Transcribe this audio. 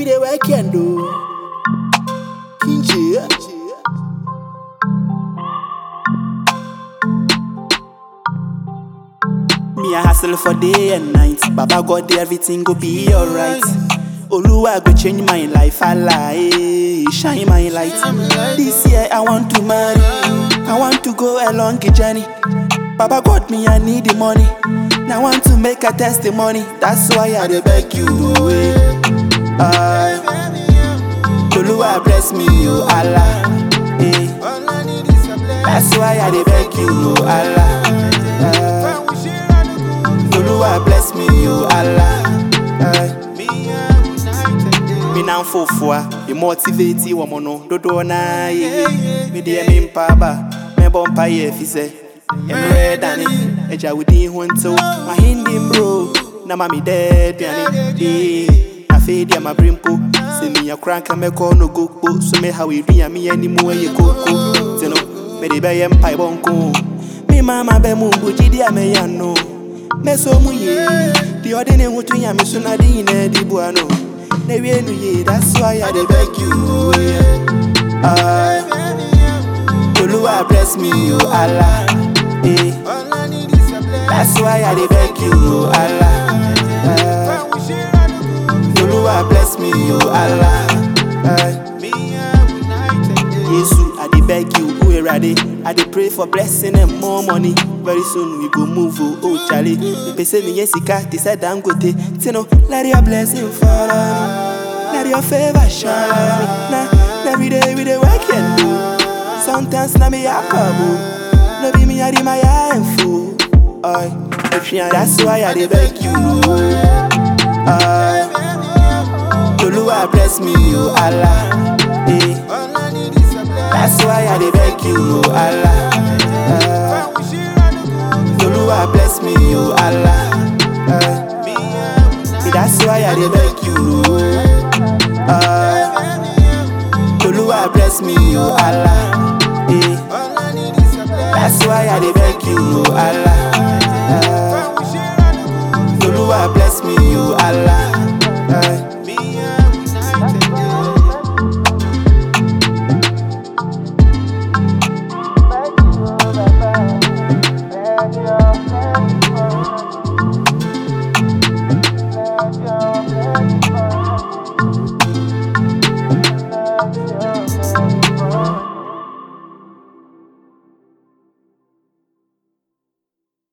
we dey work and do. Kinje. Me a hustle for day and night. Baba God, everything go be alright. Oluwa go change my life, Allah, shine my light. This year I want to marry, I want to go a long journey. Baba God, me I need the money. Now I want to make a testimony. That's why I dey beg you, away. Ah, Oluwa bless me, oh Allah. Eh. That's why I dey beg you, oh Allah. Ah, Oluwa bless me, oh Allah. Ah. Me now fofua, me motivate you woman no dodo na ye. Me de me mpaba, me bompa ye fi se. Emre dani, eja wudi hunto, my hindi bro. Na mami dead yani, eh. Na fe dia ma brimpo, se me ya crank me call no go po, so me how we do me any mo ye koko. Tino, me de be yem pai bonko. Me mama be mu buji dia me ya no. Me so mu ye, the ordinary hutu ya me so na di ne di buano. Na wie nu ye, that's why I dey beg you. Yeah. Ah, Oluwa bless me, oh Allah. Eh. That's why I dey beg you, oh Allah. Ah, Oluwa bless me, oh Allah. Ah, Yesu, I dey beg you, oh Erade. I dey pray for blessing and more money. Very soon we go move, oh, oh Charlie. They say me yes, sika, they said I'm good. Tino, let your blessing follow me. Let your favor shine on me. Nah, every day we dey work and do. Sometimes na me a couple. No be me a di my info. Oi, if you that's why I dey beg you. Ah, Oluwa bless me, oh Allah. Eh. That's why I dey beg you, oh Allah. Ah, Oluwa bless me, oh Allah. Ah, that's why I dey beg you, oh. Ah, Oluwa bless me, oh Allah. Eh, that's why I dey beg you, oh Allah. Ah, Oluwa bless me, oh Allah.